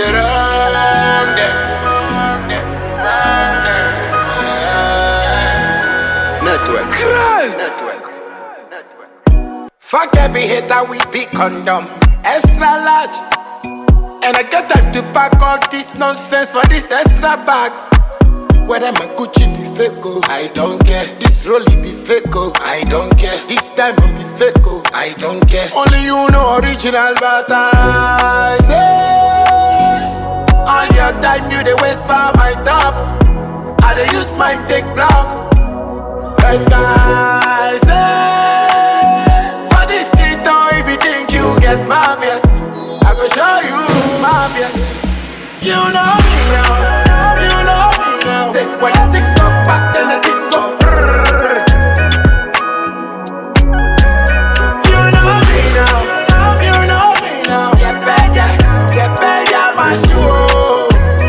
the wrong day. Wrong day. Network. Network. Fuck every hater, we be condom. Extra large. And I get time to pack all this nonsense for these extra bags. Whether my Gucci be fake, oh, I don't care. This Rolly be fake, oh, I don't care. This diamond be fake, oh, I don't care. Only you know original, but I say all your time you the waste for my top. I dey use my take block. And I say for this street, oh, if you think you get marvelous, I go show you marvelous. You know me now, you know me now. Say when I think go back, then I think go. brrrr. You know me now, you know me now. Get better, get better, my shoe.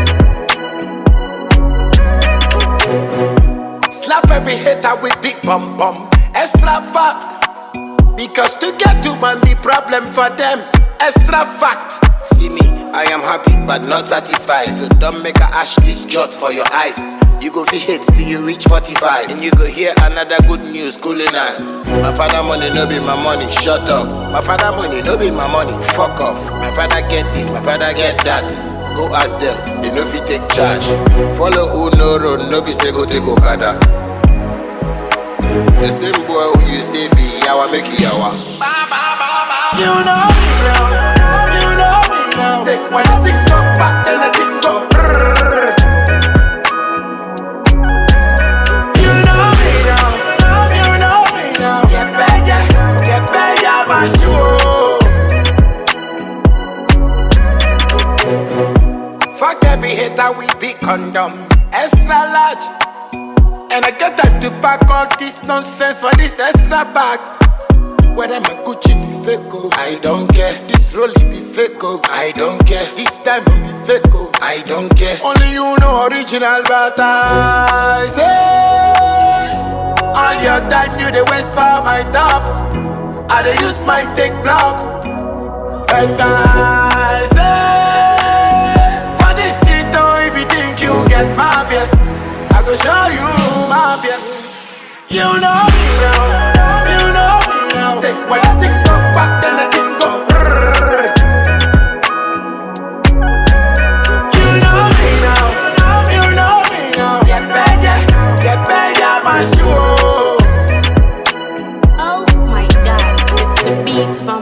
Slap every hater with big bum bum, extra fat. Because to get to man be problem for them. Extra fact. See me, I am happy but not satisfied. So don't make a ash this jot for your eye. You go fi hate till you reach 45 And you go hear another good news cooling on My father money no be my money, shut up My father money no be my money, fuck off My father get this, my father get that Go ask them, they no fit take charge Follow who no road, no be say go take Okada the same boy who you say be yawa make you yawa. You know me now, you know me now. Say when I think go back, then I think go. brrrr. You know me now, you know me now. Get better, get better, my shoe. Fuck every hater, we be condom. Extra large. And I get time to pack all this nonsense for these extra bags. Whether my Gucci be fake, oh, I don't care. This Rolly be fake, oh, I don't care. This diamond be fake, oh, I don't care. Only you know original, but I say all your time you the waste for my top. I dey use my take block. And I say for this street, oh, if you think you get marvelous, I go show you marvelous. You know me now, you know me now. Say when I think go back, then I think go. brrrr. You know me now, you know me now. Get better, get better, my shoe. Oh my god, it's the beat